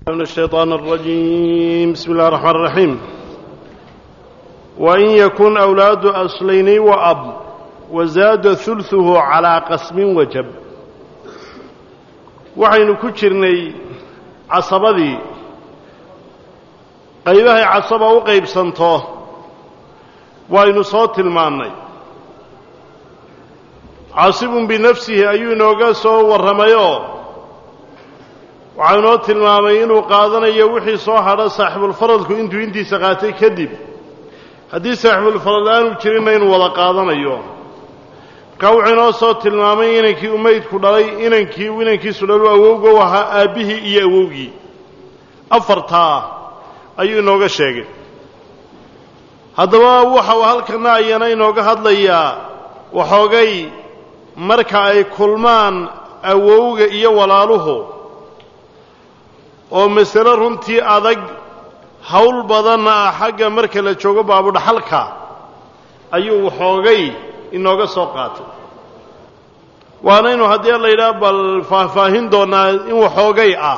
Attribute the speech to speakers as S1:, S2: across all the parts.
S1: من الشيطان الرجيم بسم الله الرحمن الرحيم وإن يكن أولاد أصلين وأب وزاد ثلثه على قسم وجب waxaynu ku jirnay casabadii qaybahay casaba u qaybsanto waynu soo tilmaannay caasibun binafsihi ayuu inooga soo warramayoo waxaa inoo tilmaamay inuu qaadanayo wixii soo hadha saaxibulfaradku intuu intiisa qaatay kadib haddii saaxibulfarad aanu jirinna inuu wada qaadanayo markaa wuxuu inoo soo tilmaamay inankii umaydku dhalay inankii inankiisu dhalu awowga u ahaa aabbihii iyo awowgii afartaa ayuu inooga sheegay haddaba waxau halkana ayana inooga hadlayaa waxoogay marka ay kulmaan awowga iyo walaaluhu oo masale runtii adag hawl badanna ah xagga marka la joogo baabudhaxalka ayuu waxoogay inooga soo qaatay waanaynu haddii la yidhaha bal faahfaahin doonnaa in waxoogay ah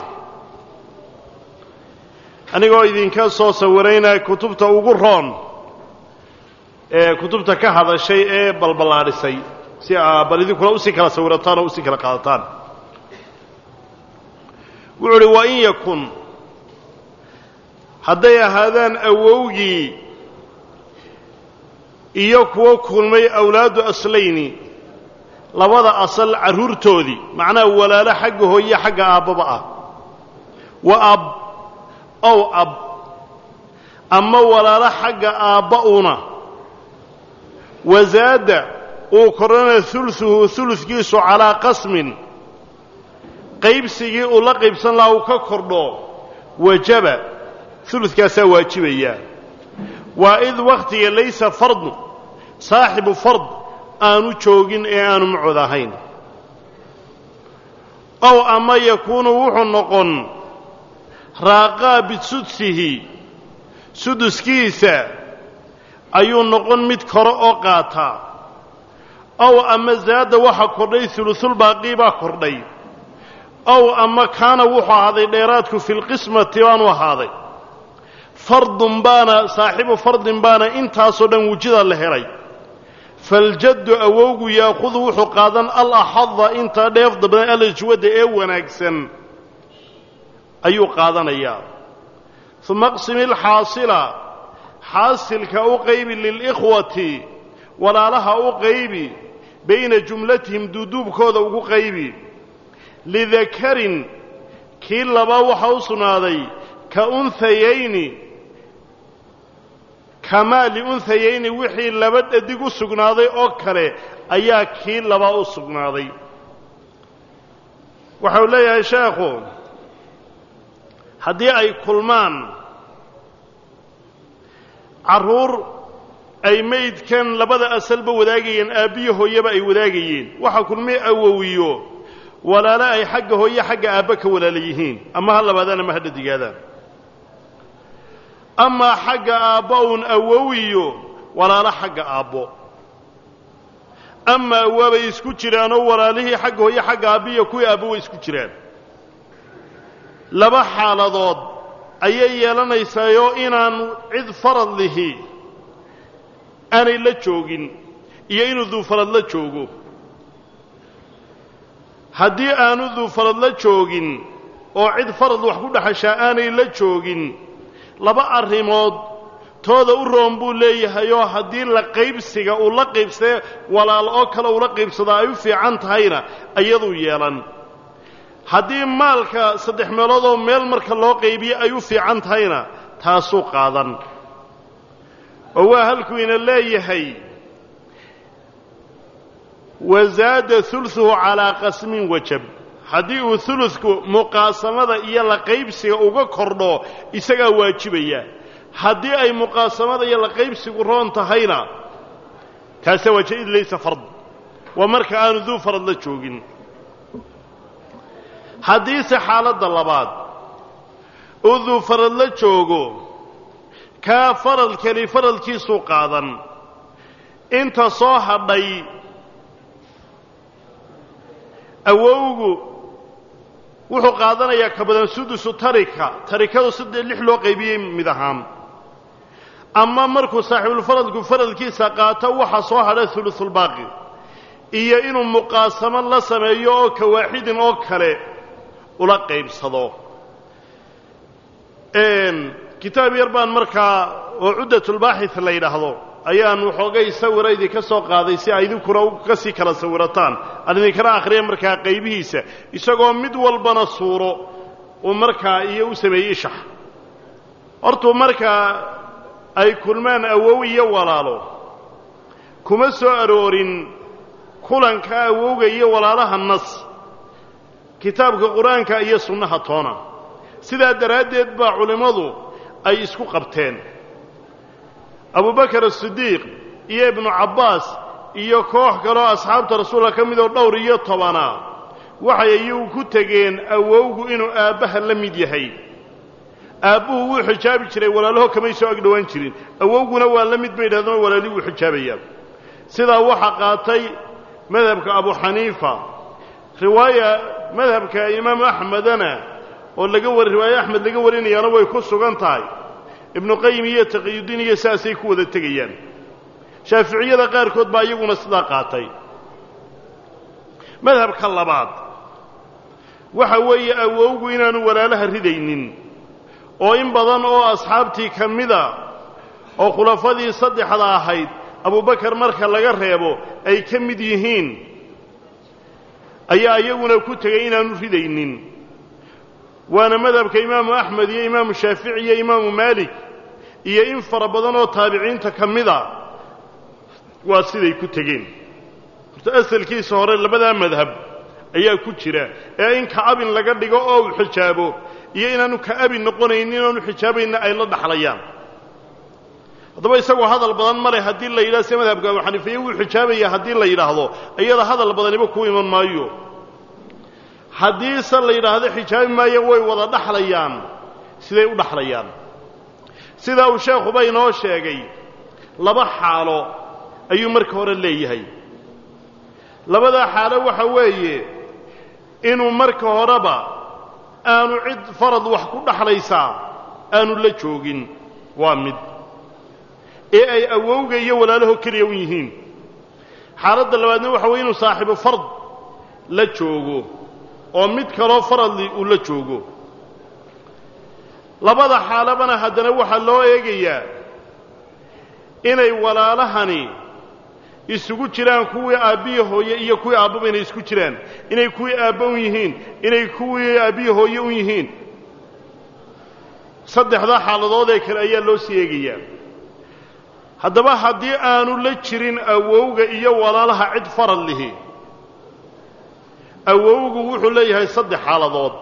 S1: anigoo idinka soo sawiraynaa kutubta ugu roon ee kutubta ka hadashay ee balballaadhisay si aa bal idinkuna usii kala sawirataan oo usii kala qaadataan wuxuu uhi wa in yakun hadday ahaadaan awowgii iyo kuwo kulmay awlaadu aslayni labada asal carruurtoodii macnaha walaalo xagga hooye xagga aabbaba ah wa ab ow ab ama walaalo xagga aabba una wasaada uu korana uluhu uludkiisu calaa qasmin qaybsigii uu la qaybsan lahaa uu ka kordho wajaba uludkaasaa waajibaya waa id wakhtiga laysa fardu saaxibu fard aanu joogin ee aanu macod ahayn ow ama yakuunu wuxuu noqon raaqaa bisudsihi suduskiisa ayuu noqon mid kore oo qaataa ow ama zaada waxa kordhay ulusulbaaqii baa kordhay ow ama kaana wuxuu ahaaday dheeraadku fi lqismati baanu ahaaday fardun baana saaxibu fardin baana intaasoo dhan wujida la helay faljaddu awowgu yaakudu wuxuu qaadan alaxada intaa dheefda badan alajwadda ee wanaagsan ayuu qaadanayaa uma aqsimi alxaasila xaasilka u qaybi lilikhwati walaalaha u qaybi bayna jumlatihim duuduubkooda ugu qaybi lidakarin kii laba waxaa u sugnaaday ka unhayayni kamaa liunhayayni wixii laba dhadig u sugnaaday oo kale ayaa kii labaa u sugnaaday waxau leeyahay sheekhu haddii ay kulmaan carruur ay maydkan labada asalba wadaagayeen aabbiyo hooyeba ay wadaagayeen waxaa kulmay awowiyo walaalo ay xagga hooye xagga aabba ka walaala yihiin ama ha labaadaan ama ha dhadigaadaan amaa xagga aabba uun awowiyo walaalo xagga aabbo amaa waabay isku jiraanoo walaalihii xagga hooye xagga aabbiiyo kuwii aabbo way isku jiraan laba xaaladood ayay yeelanaysaayoo inaan cid farad lihi aanay la joogin iyo inuu duufarad la joogo haddii aanu duufarad la joogin oo cid farad wax ku dhexashaa aanay la joogin laba arrimood tooda u roon buu leeyahayoo haddii la qaybsiga uu la qaybsade walaal oo kale uula qaybsadaa ay u fiican tahayna iyaduu yeelan haddii maalka saddex meeloodoo meel marka loo qaybiye ay u fiican tahayna taasuu qaadan oo waa halkuu ina leeyahay wasaada uluhu calaa qasmin wajab haddii uu uludku muqaasamada iyo la qaybsiga uga kordho isagaa waajibaya haddii ay muqaasamada iyo la qaybsigu roon tahayna kaasaa waajib id laysa fard waa marka aanu duu farad la joogin haddiise xaaladda labaad uu duu farad la joogo kaa faradkani faradkiisuu qaadan inta soo hadhay awowgu wuxuu qaadanayaa ka badan sudusu tarika tarikadu saddex lix loo qaybiyey mid ahaan ama markuu saaxiibulfaradku faradkiisa qaato waxa soo hadha hulusulbaaqi iyo inuu muqaasamo la sameeyo oo ka waaxidin oo kale ula qaybsado kitaab yar baan markaa oo cuddatulbaaxith la yidhaahdo ayaan waxoogay sawira idinka soo qaaday si ay idinkuna ka sii kala sawirataan aan idinkana akhriya markaa qaybihiisa isagoo mid walbana suuro uu markaa iyo u sameeyey ishax hortuu markaa ay kulmaan awow iyo walaalo kuma soo aroorin kulanka awowga iyo walaalaha nas kitaabka qur-aanka iyo sunnaha toona sidaa daraaddeed baa culimmadu ay isku qabteen abubakar asidiiq iyo ibnu cabbaas iyo koox kaloo asxaabta rasuulka ka midoo dhowr iyo tobanaa waxay iyagu ku tegeen awowgu inuu aabbaha la mid yahay aabbuhu wuu xijaabi jiray walaalaho kamay soo agdhowaan jirin awowguna waa la mid bay yidhahdeen oo walaalii wuu xijaabayaa sidaa waxaa qaatay madhabka abu xaniifa riwaaya madhabka imaamu axmedana oo laga war riwaaye axmed laga warinayaana way ku sugan tahay ibnu qayim iyo taqiyudiin iyo saasay ku wada tegayaan shaaficiyada qaarkood baa iyaguna sidaa qaatay madhabka labaad waxa weeye awowgu inaanu walaalaha ridaynin oo in badan oo asxaabtii ka mida oo khulafadii saddexda ahayd abubakar marka laga reebo ay ka mid yihiin ayaa iyaguna ku tegay inaanu ridaynin waana madhabka imaamu axmed iyo imaamu shaafici iyo imaamu maalik iyo in fara badan oo taabiciinta ka mida waa siday ku tegeen horta asalkiisa hore labadaa madhab ayaa ku jira ee in kacabin laga dhigo oo uu xijaabo iyo inaanu ka'abin noqonaynin inaanu xijaabayna ay la dhaxlayaan haddaba isagoo hadal badan male haddii la yidhahdo se madhabka abu xaniifiye wuu xijaabaya haddii la yidhaahdo iyada hadal badaniba ku iman maayo haddiise la yidhaahdo xijaabi maayaan way wada dhaxlayaan siday u dhaxlayaan sidaa uu sheekhuba inoo sheegay laba xaalo ayuu marka hore leeyahay labadaa xaalo waxa weeye inuu marka horeba aanu cid farad wax ku dhaxlaysaa aanu la joogin waa mid ee ay awowga iyo walaalaho keliya u yihiin xaaladda labaadna waxa weye inuu saaxiibu fard la joogo oo mid kaloo faradli uu la joogo labada xaalabana haddana waxaa loo eegayaa inay walaalahani isugu jiraan kuwii aabbiyi hooye iyo kuwii aabbaba inay isku jiraan inay kuwii aabba un yihiin inay kuwii aabbiyi hooye un yihiin saddexdaa xaaladoodee kale ayaa loo sii eegayaa haddaba haddii aanu la jirin awowga iyo walaalaha cid farad lihi awowgu wuxuu leeyahay saddex xaaladood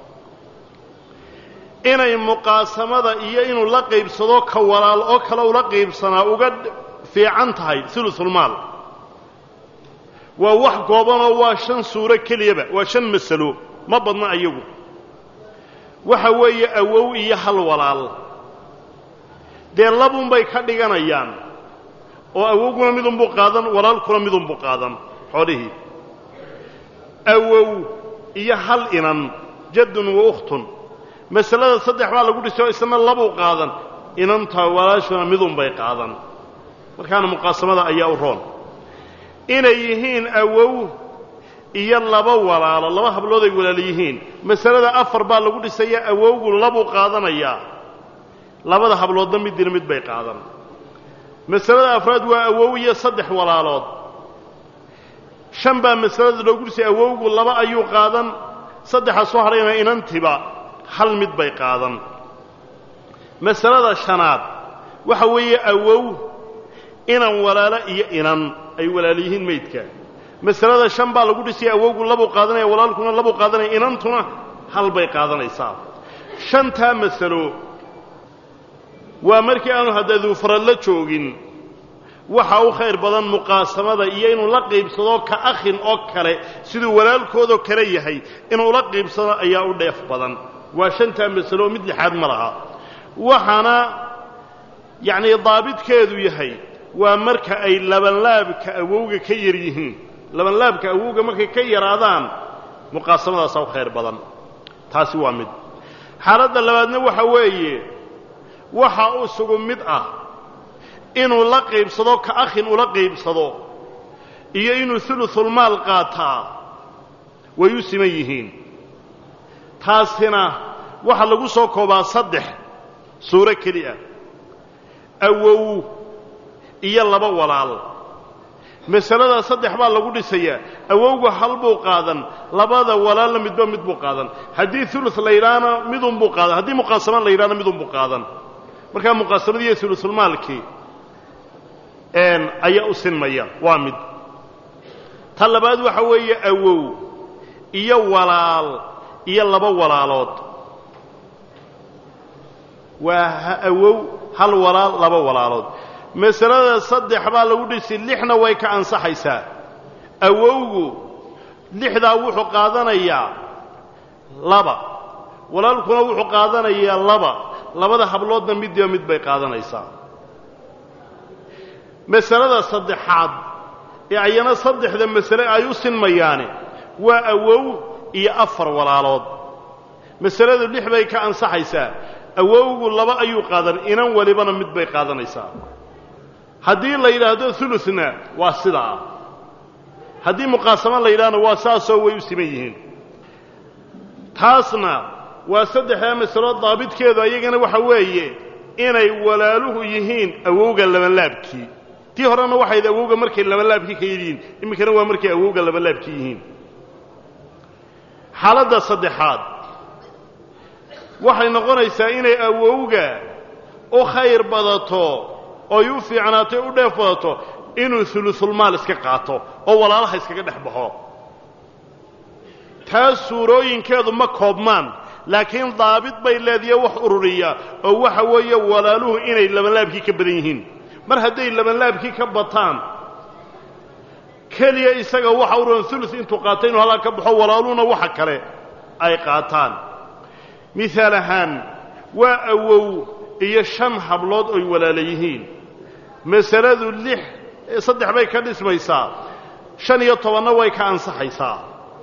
S1: inay muqaasamada iyo inuu la qaybsado ka walaal oo kale ula qaybsanaa uga fiican tahay sulusulmaal waa wax goobanoo waa shan suuro keliyaba waa shan masalo ma badna ayagu waxa weeye awow iyo hal walaal dee labunbay ka dhiganayaan oo awowguna midunbuu qaadan walaalkuna midunbuu qaadan xoolihii awow iyo hal inan jaddun wa ukhtun masalada saddex baa lagu dhisay oo isna labuu qaadan inantaa walaashuna midunbay qaadan markaana muqaasamada ayaa u roon inay yihiin awow iyo laba walaalo laba hablood ay walaalo yihiin masalada afar baa lagu dhisaya awowgu labuu qaadanayaa labada habloodna middina mid bay qaadan masalada afraad waa awow iyo saddex walaalood shan baa masalada loogu dhisay awowgu laba ayuu qaadan saddexa soo hadhayna inantiba hal mid bay qaadan masalada shanaad waxa weeye awow inan walaalo iyo inan ay walaalo yihiin maydka masalada shan baa lagu dhisay awowgu labuu qaadanaya walaalkuna labuu qaadanaya inantuna hal bay qaadanaysaa shantaa masalo waa markii aanu haddaduu farad la joogin waxa u khayr badan muqaasamada iyo inuu la qiibsado ka akhin oo kale siduu walaalkoodoo kale yahay inuu la qiibsado ayaa u dheef badan waa shantaa masalo oo mid lixaad ma laha waxaana yacnii daabidkeedu yahay waa marka ay labanlaabka awowga ka yar yihiin labanlaabka awowga markay ka yaraadaan muqaasamadaasaa u khayr badan taasi waa mid xaaladda labaadna waxa weeye waxa u sugu mid ah inuu la qaybsado ka akhin ula qaybsado iyo inuu ulusulmaal qaataa way u siman yihiin taasina waxaa lagu soo koobaa saddex suuro keli ah awow iyo laba walaal masaladaa saddex baa lagu dhisayaa awowga hal buu qaadan labada walaalna midba mid buu qaadan haddii ulu la yidhaahna midunbuu qaadan haddii muqaasama la yidhahna midunbuu qaadan markaa muqaasamadii iyo ulusulmaalkii ayaa u sinmaya waa mid ta labaad waxa weeye awow iyo walaal iyo laba walaalood waa awow hal walaal laba walaalood masalada saddex baa lagu dhisi lixna way ka ansaxaysaa awowgu lixdaa wuxuu qaadanayaa laba walaalkuna wuxuu qaadanayaa laba labada habloodna midiba mid bay qaadanaysaa masalada saddexaad ee ayana saddexda masale ay u sinmayaane waa awow iyo afar walaalood masaladu lix bay ka ansaxaysaa awowgu laba ayuu qaadan inan walibana mid bay qaadanaysaa haddii la yidhaahdo uluna waa sidaa haddii muqaasamo la yidhahna waa saasoo way u siman yihiin taasna waa saddexdaa masalo daabidkeedu ayagana waxa weeye inay walaaluhu yihiin awowga labanlaabkii tii horena waxayd awowga markay labanlaabkii ka yihiin iminkana waa markay awowga labanlaabkii yihiin xaaladda saddexaad waxay noqonaysaa inay awowga u khayr badato oy u fiicnaato u dheef badato inuu ulusulmaal iska qaato oo walaalaha iskaga dhex baxo taas suurooyinkeedu ma koobmaan laakiin daabid bay leediya wax ururiya oo waxa weeye walaaluhu inay labanlaabkii ka badan yihiin mar hadday labanlaabkii ka bataan keliya isaga waxa ururan ulu intuu qaata inuu halkaa ka baxo walaaluhuna waxa kale ay qaataan miaal ahaan waa awow iyo shan hablood oy walaala yihiin masaladu lix saddex bay ka dhismaysaa shan iyo tobanna way ka ansaxaysaa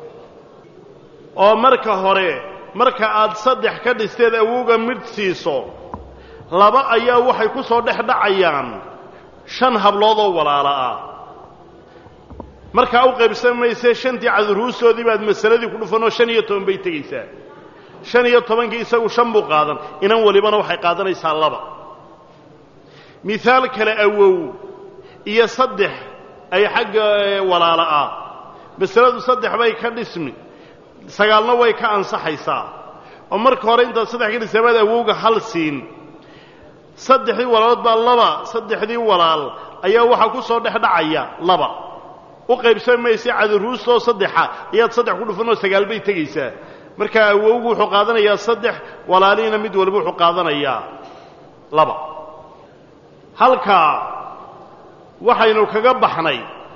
S1: oo marka hore marka aad saddex ka dhisteed awowga midh siiso laba ayaa waxay ku soo dhex dhacayaan shan hablood oo walaala ah markaa u qaybsan maysee shantii cadurhuustoodii baad masaladii ku dhufanoo shan iyo toban bay tegaysaa shan iyo tobankii isagu shan buu qaadan inan walibana waxay qaadanaysaa laba mihaal kale awow iyo saddex ay xagga walaala ah masaladu saddex bay ka dhismi sagaalna way ka ansaxaysaa oo marka hore intaad saddex ka dhisay baad awowga hal siin saddexdii walaalood baa laba saddexdii walaal ayaa waxaa ku soo dhex dhacaya laba u qaybsan maysa cadaruustoo saddexa ayaad saddex ku dhufanoo sagaal bay tegaysaa markaa awowgu wuxuu qaadanayaa saddex walaalihiina mid waliba wuxuu qaadanayaa laba halkaa waxaynu kaga baxnay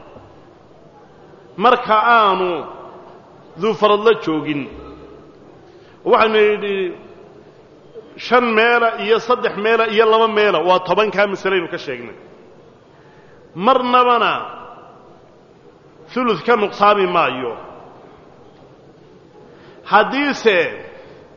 S1: marka aanu duufaradla joogin waxaynu nidhi shan meela iyo saddex meela iyo laba meela waa tobankaa masalaynu ka sheegnay marnabana ulud ka nuqsaami maayo haddiise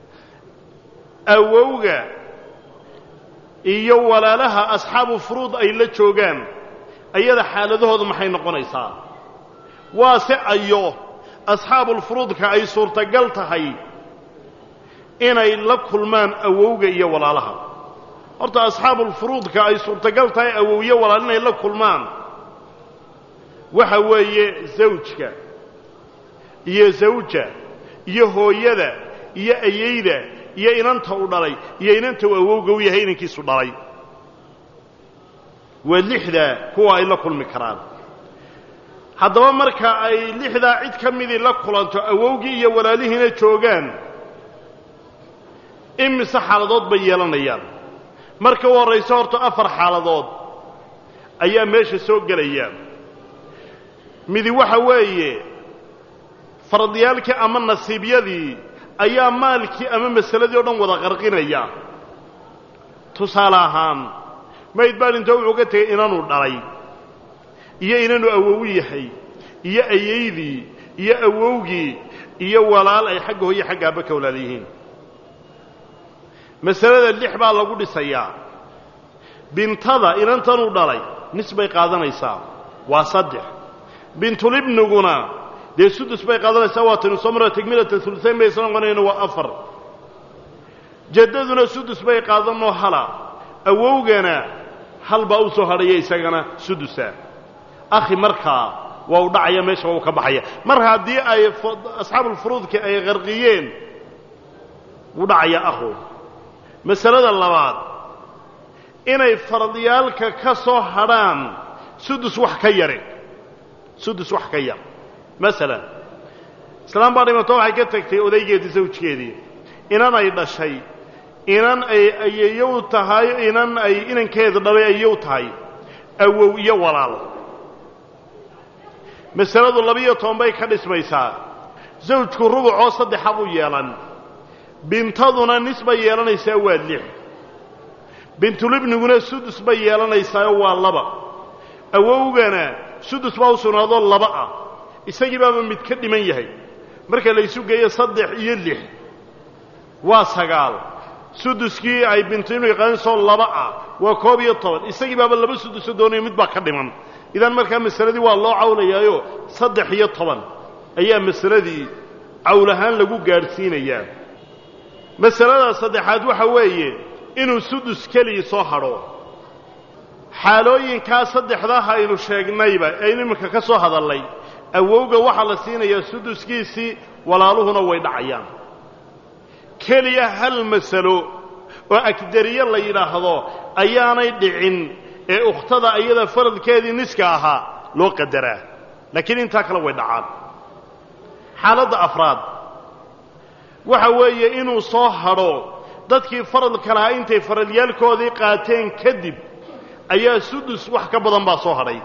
S1: awowga iyo walaalaha asxaabu furuud ay la joogaan ayada xaaladahoodu maxay noqonaysaa waa se ayo asxaabulfuruudka ay suurtagal tahay inay la kulmaan awowga iyo walaalaha horta asxaabulfuruudka ay suurtagal tahay awowyo walaal inay la kulmaan waxa weeye zawjka iyo zawja iyo hooyada iyo ayeyda iyo inanta u dhalay iyo inanta uu awowga u yahay inankiisu dhalay waa lixdaa kuwa ay la kulmi karaan haddaba marka ay lixdaa cid ka midii la kulanto awowgii iyo walaalihiina joogaan imise xaaladood bay yeelanayaan marka u horrayso horta afar xaaladood ayaa meesha soo gelaya midi waxa weeye fardiyaalkii ama nasiibyadii ayaa maalkii ama masaladii o dhan wada qarqinaya tusaale ahaan mayd baa dhintoo wuxuu ka tegay inanuu dhalay iyo inanuu awowu yahay iyo ayeydii iyo awowgii iyo walaal ay xagga hooye xagga aabba ka walaal yihiin masalada lix baa lagu dhisayaa bintada inantanuu dhalay nis bay qaadanaysaa waa saddex bintulibniguna dee sudus bay qaadanaysaa waa tanu soo mara tegmilata ulusayn bay isla noqonayna waa afar jaddaduna sudus bay qaadanoo hala awowgana hal baa u soo hadhaya isagana sudusa akhi markaa waa u dhacaya meesha waa u ka baxaya mar haddii ay asxaabulfuruudki ay qarqiyeen wuu dhacaya akhu masalada labaad inay fardiyaalka ka soo hadhaan sudus wax ka yare sudus wax ka yar masalan islaam baa dhimato waxay ka tagtay odaygeedii sawjkeedii inan ay dhashay inan ay ayeyow tahay inan ay inankeeda dhalay ayeyow tahay awow iyo walaal masaladu labiyo toban bay ka dhismaysaa zawjku rubucoo saddexa buu yeelan bintaduna nis bay yeelanaysaa waa lix bintulibniguna sudus bay yeelanaysaao waa laba awowgana sudus baa u sugnaadoo laba ah isagii baaba mid ka dhiman yahay marka laysu geeyo saddex iyo lix waa sagaal suduskii ay bintulibniga qaadansoo laba ah waa koob iyo toban isagii baaba laba suduso doonayo mid baa ka dhiman idan markaa masaladii waa loo cawlayaayo saddex iyo toban ayaa masaladii cawl ahaan lagu gaadhsiinayaa masalada saddexaad waxa weeye inuu sudus keligii soo hadho xaalooyinkaa saddexdaah aynu sheegnayba aynu iminka ka soo hadallay awowga waxaa la siinayaa suduskiisii walaaluhuna way dhacayaan keliya hal masalo oo agdariye la yidhaahdo ayaanay dhicin ee ukhtada iyada faradkeedii niska ahaa loo qadaraa laakiin intaa kale way dhacaan xaaladda afraad waxa weeye inuu soo hadho dadkii faradka lahaa intay faradyaalkoodii qaateen kadib ayaa sudus wax ka badan baa soo hadhay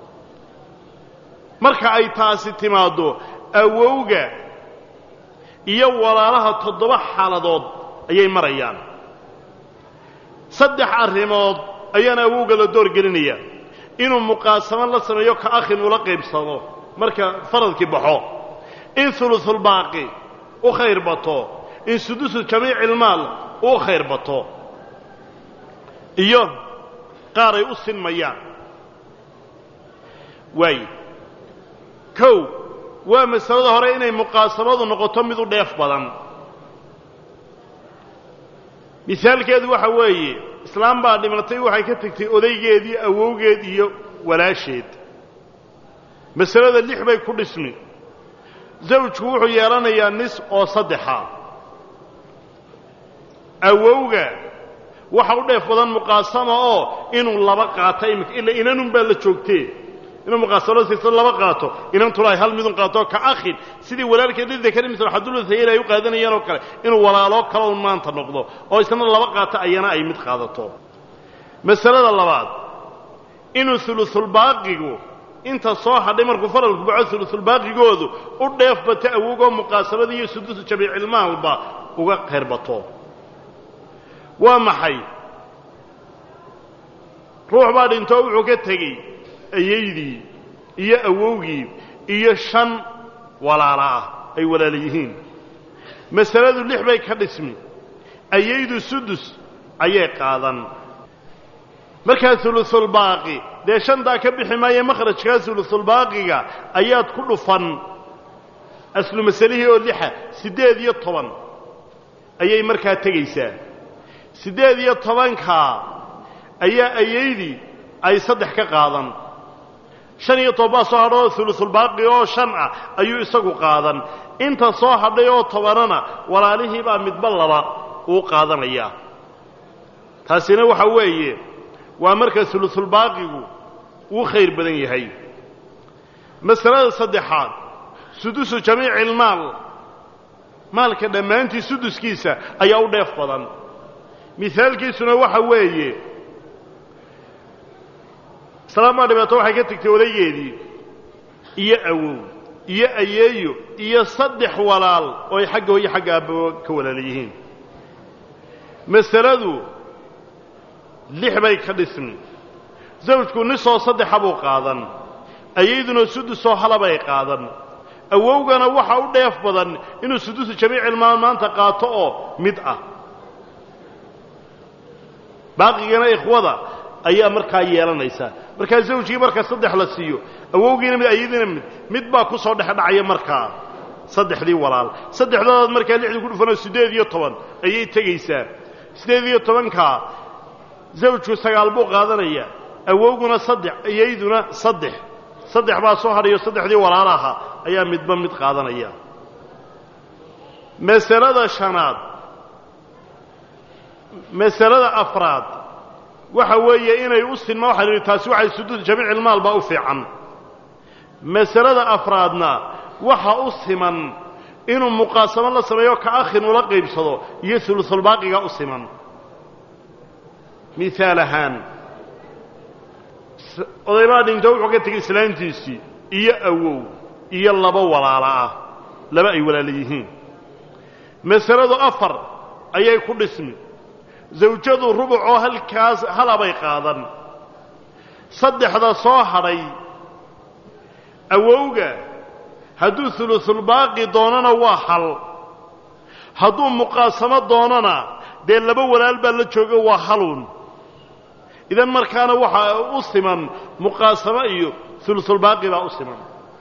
S1: marka ay taasi timaaddo awowga iyo walaalaha toddoba xaaladood ayay marayaan saddex arrimood ayaana awowga la door gelinaya inuu muqaasamo la sameeyo ka akhin ula qaybsado marka faradkii baxo in ulusulbaaqi u khayr bato in sudusu jamiicilmaal u khayr bato iyo qaar ay u sinmayaan waay kow waa masalada hore inay muqaasamadu noqoto mid u dheef badan misaalkeedu waxa weeye islaam baa dhimatay waxay ka tegtay odaygeedii awowgeed iyo walaasheed masalada lix bay ku dhismi zawjku wuxuu yeelanayaa nis oo saddexa awowga waxa u dheef badan muqaasama oo inuu laba qaato imika ila inanun baa la joogtee inuu muqaasamada siisa laba qaato inantuna ay hal midun qaato ka akhin sidii walaalkeed lidakari misl xaduluthayin ay u qaadanayaan oo kale inuu walaaloo kale un maanta noqdo oo isna laba qaato ayana ay mid qaadato masalada labaad inuu ulusulbaaqigu inta soo hadhay markuu faralku baxo ulusulbaaqigoodu u dheef bato awogoo muqaasamada iyo sudusu jamiicilmaalba uga khayr bato waa maxay ruux baa dhintoo wuxuu ka tegey ayaydii iyo awowgii iyo shan walaala ah ay walaala yihiin masaladu lix bay ka dhismi ayaydu sudus ayay qaadan markaa ulusulbaaqi dee shantaa ka bixi maaye makhrajkaa ulusulbaaqiga ayaad ku dhufan aslu masalihii oo lixa siddeed iyo toban ayay markaa tegaysaa siddeed iyo tobankaa ayaa ayaydii ay saddex ka qaadan shan iyo toban baa soo hadhay oo ulusulbaaqi oo shan ah ayuu isagu qaadan inta soo hadhay oo tobanana walaalihii baa midba laba uu qaadanayaa taasina waxa weeye waa marka ulusulbaaqigu uu khayr badan yahay masalada saddexaad sudusu jamiicilmaal maalka dhammaantii suduskiisa ayaa u dheef badan mihaalkiisuna waxa weeye islaam baa dhibaato waxay ka tegtay odaygeedii iyo awow iyo ayeeyo iyo saddex walaal oo ay xagga hooyo xagga aababa ka walaala yihiin masaladu lix bay ka dhismi zawjku nisoo saddexa buu qaadan ayayduna sudusoo halabay qaadan awowgana waxa u dheef badan inuu sudusu jamiicilmaal maanta qaato oo mid ah baaqigana ikhwada ayaa markaa yeelanaysaa markaa zawjigii marka saddex la siiyo awowgiina mid ayadiina mid mid baa ku soo dhexdhacaya markaa saddexdii walaal saddexdoodaad markaa lixdii ku dhufanoo siddeed iyo toban ayay tegaysaa siddeed iyo tobankaa zawjku sagaal buu qaadanaya awowguna saddex iyayduna saddex saddex baa soo hadhayo saddexdii walaalaha ayaa midba mid qaadanaya masalada shanaad masalada afraad waxa weeye inay u sinma waxaan idhi taasi waxay suduud jamiicilmaal baa u fiican masalada afraadna waxa u siman inuu muqaasamo la sameeyo ka akhin ula qaybsado iyo ulusulbaaqiga u siman miaal ahaan odaybaa dhinto wuxuu ka tegay islaantiisii iyo awow iyo laba walaalo ah laba ay walaala yihiin masaladu afar ayay ku dhismi zawjadu rubucoo halkaas halabay qaadan saddexda soo hadhay awowga hadduu ulusulbaaqi doonana waa hal hadduu muqaasamo doonana dee laba walaal baa la jooga waa haluun idan markaana waxaa u siman muqaasamo iyo ulusulbaaqi baa u siman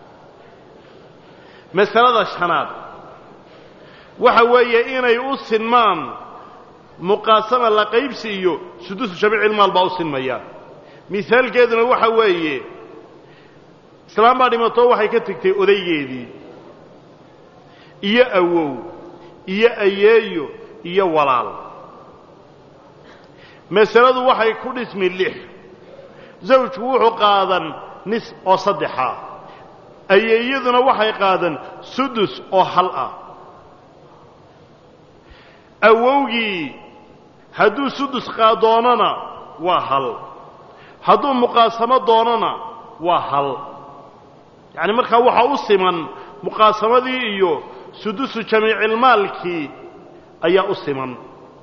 S1: masalada shanaad waxa weeye inay u sinmaan muqaasama la qaybsi iyo sudusu jamiicilmaal baa u sinmaya mihaalkeeduna waxa weeye islaam baa dhimatoo waxay ka tegtay odaygeedii iyo awow iyo ayeeyo iyo walaal masaladu waxay ku dhismi lix zawjku wuxuu qaadan nis oo saddexa ayeeyaduna waxay qaadan sudus oo hal ah awowgii hadduu sudus doonana waa hal hadduu muqaasamo doonana waa hal yacni markaa waxaa u siman muqaasamadii iyo sudusu jamiicilmaalkii ayaa u siman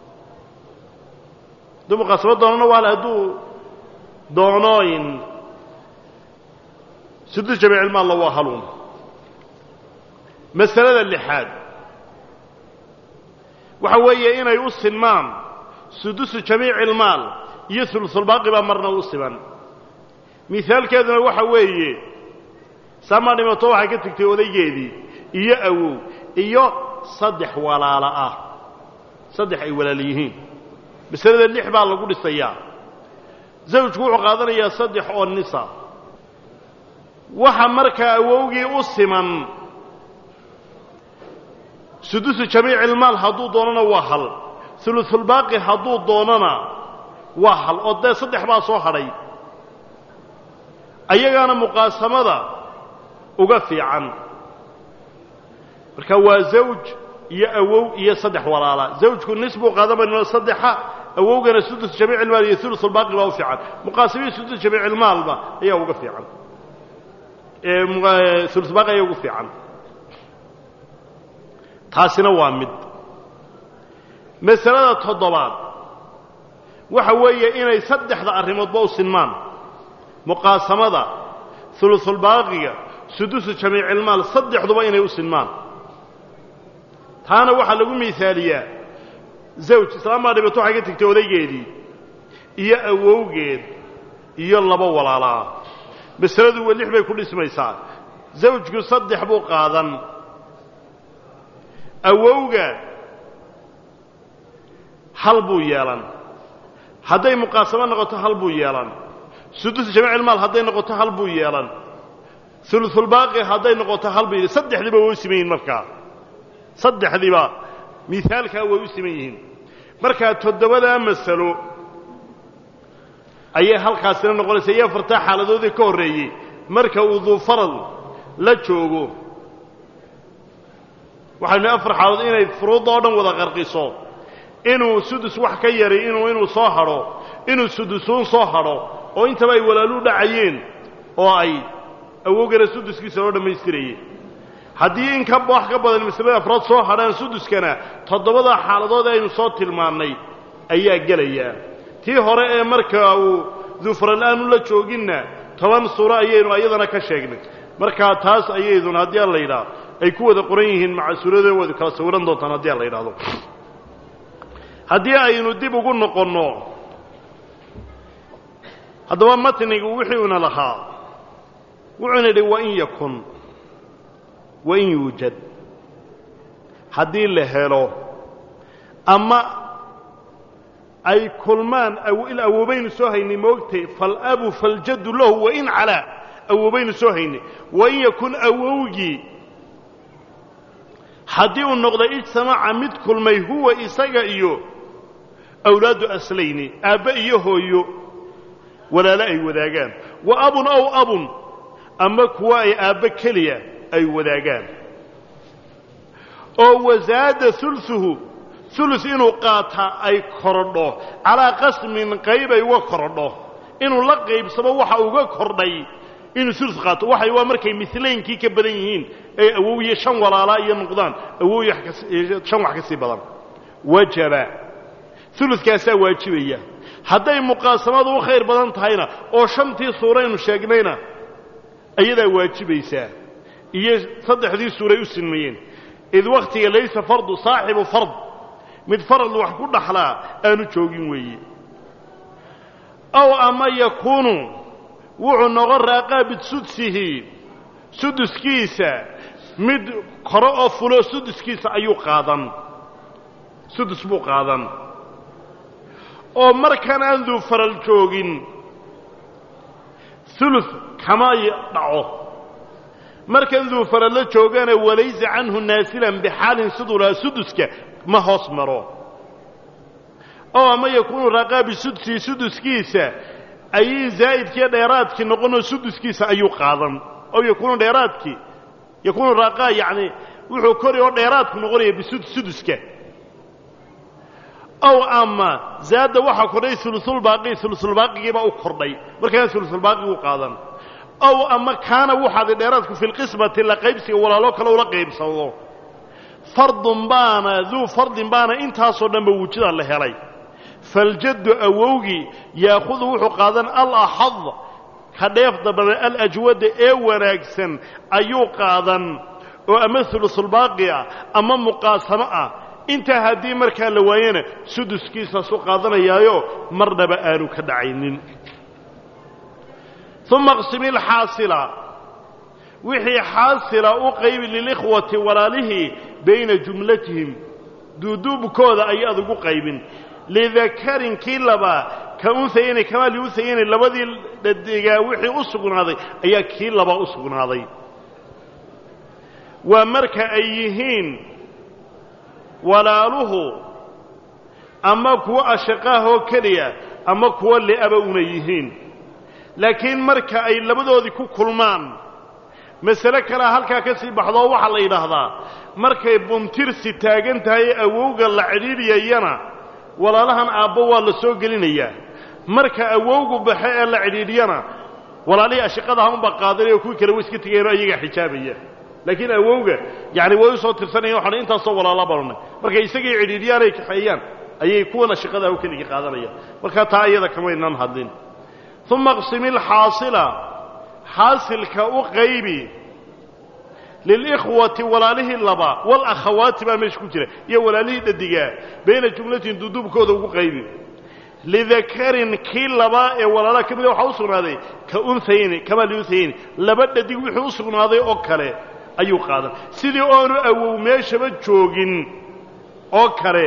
S1: hadduu muqaasamo doonana waa hal hadduu doonooyin sudus jamiicilmaalla waa haluun masalada lixaad waxa weeye inay u sinmaan sudusu jamiici ilmaal iyo ulusulbaaqi baa marna u siman mihaalkeeduna waxa weeye saamaa dhimato waxay ka tegtay odaygeedii iyo awow iyo saddex walaalo ah saddex ay walaal yihiin masalada lix baa lagu dhisayaa zawjku wuxuu qaadanayaa saddex oo nisa waxa markaa awowgii u siman sudusu jamiici ilmaal hadduu doonana waa hal ulusulbaaqi hadduu doonana waa hal oo dee saddex baa soo hadhay ayagaana muqaasamada uga fiican marka waa zawj iyo awow iyo saddex walaala zawjku nis buu qaadanayno saddexa awowgana sudus jamiic ilmaal iyo ulusulbaaqi baa u fiican muqaasamihii sudus jamiic ilmaalba ayaa uga fiican ulusulbaaqi ayaa ugu fiican taasina waa mid masalada toddobaad waxa weeye inay saddexda arrimoodba u sinmaan muqaasamada ulusulbaaqiga sudusu jamiicilmaal saddexduba inay u sinmaan taana waxaa lagu miaaliyaa zawj islaam baa dhibato waxay ka tegtay odaygeedii iyo awowgeed iyo laba walaalaa masaladu wa lix bay ku dhismaysaa zawjku saddex buu qaadan awowga hal buu yeelan hadday muqaasamo noqoto hal buu yeelan sudus jamiicilmaal hadday noqoto hal buu yeelan ulusulbaaqi hadday noqoto hal buu yidhi saddexdiiba way u siman yihiin markaa saddexdiiba miaalkaa way u siman yihiin markaa toddobadaa masalo ayay halkaasina noqonaysa iyo afartaa xaaladoodii ka horreeyey marka uu duufarad la joogo waxaynu nihi afar xaaladood inay furuudda oo dhan wada qarqiso inuu sudus wax ka yari inuu inuu soo hadho inuu sudusuun soo hadho oo intaba ay walaalu dhacayeen oo ay awowgana suduskiisa loo dhammaystirayeen haddii in ka wax ka badan masalada afraad soo hadhaan suduskana toddobada xaaladood ee aynu soo tilmaannay ayaa gelayaa tii hore ee marka uu duufral'aanu la jooginna toban suuro ayaynu ayadana ka sheegnay markaa taas ayayduna haddii aan la yidhaah ay ku wada qoran yihiin maca suuradooda wadu kala sawiran doontaan haddii aan la yidhahdo haddii aynu dib ugu noqonno haddaba matnigu wuxuuna lahaa wuxuuna yidhi wain yakun wain yuujad haddii la helo ama ay kulmaan il awoobaynu soo haynay moogtay faalabu faljaddu lahu wain calaa awoobaynu soo haynay wain yakun awowgii haddii uu noqday ijtamaca mid kulmay huwa isaga iyo awlaadu aslayni aabbe iyo hooyo walaalo ay wadaagaan wa abun ow abun ama kuwa ay aabbe keliya ay wadaagaan oo wasaada uluhu ulus inuu qaataa ay korodho calaa qasmin qayb ay uga korodho inuu la qaybsamo waxa uga kordhay inuu ulu qaato waxay waa markay milaynkii ka badan yihiin ay awowiye shan walaalaa iyo noqdaan awowiye shan wax ka sii badan wajaba ulukaasaa waajibaya hadday muqaasamadu u khayr badan tahayna oo shantii suuraynu sheegnayna ayadaa waajibaysaa iyo saddexdii suuray u sinmayeen id wakhtiga laysa fardu saaxibu fard mid farad wax ku dhaxlaa aanu joogin weeye ow ama yakuunu wuxuu noqon raaqaa bisudsihi suduskiisa mid kore oo fulo suduskiisa ayuu qaadan sudus buu qaadan oo markan aan duu faral joogin ulu kama dhaco markan duu farallo joogana walaysa canhu naasilan bixaalin siduu lahaa suduska ma hoos maro oo ama yakuunu raaqaa bisudsihi suduskiisa ayay zaa'idkiiyo dheeraadkii noqonoo suduskiisa ayuu qaadan ow yakuunu dheeraadkii yakuunu raaqaa yacni wuxuu kori oo dheeraadku noqonaya bisuduska ow ama zaadda waxaa kordhay ulusulbaaqi ulusulbaaqigiibaa u kordhay markaana ulusulbaaqiguu qaadan ow ama kaana wuxaaday dheeraadku fi lqismati la qaybsiga walaalo kale ula qaybsado fardun baana duu fardin baana intaasoo dhanba wujuda la helay faljaddu awowgii yaahudu wuxuu qaadan alaxad ka dheefda badan alajwada ee wanaagsan ayuu qaadan oo ama ulusulbaaqi ah ama muqaasamo ah intaa haddii markaa la waayana suduskiisaasu qaadanayaayo marnaba aanu ka dhacaynin uma qsimi lxaasila wixii xaasila u qaybi lilikhwati walaalihii bayna jumlatihim duuduubkooda ayaad ugu qaybin lidakarin kii labaa ka unhayani kamaa liunhayani labadii dhadigaa wixii u sugnaaday ayaa kii labaa u sugnaaday waa marka ay yihiin walaaluhu ama kuwo ashaqaahoo keliya ama kuwo li'aba una yihiin laakiin marka ay labadoodii ku kulmaan masale kalea halkaa ka sii baxdoo waxaa la yidhaahdaa markay buntirsi taagan tahay awowga la cidhiidhiyayana walaalahan aabbo waa la soo gelinayaa marka awowgu baxe ee la cidhiidhiyana walaalihii ashiqadaha unbaa qaadanaya oo kuwii kale way iska tegayeenoo ayagaa xijaabaya laakiin awowga yani way u soo tirsanayan waxaan intaasoo walaala barnay markay isagii cidhiidhiyaanay kaxeeyaan ayay kuwan ashiqadaha u keligii qaadanayaan markaa taa iyada kamaynan hadlin uma qsimi lxaasila xaasilka u qaybi lilikhwati walaalihii laba walakhawaati baa meesha ku jira iyo walaalihii dhadigaa bayna jumlatin duduubkooda ugu qaybi lidakarin kii labaa ee walaalaha ka mida waxaa u sugnaaday ka unhayni kamaa liunhayni laba dhadig wixii u sugnaaday oo kale ayuu qaadan sidii oonu awow meeshaba joogin oo kale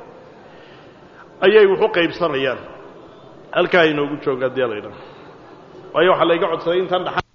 S1: ayay waxu qaybsanayaan halkaa inoogu jooga haddii laydhaha waayo waxaa layga codsaday intaan dha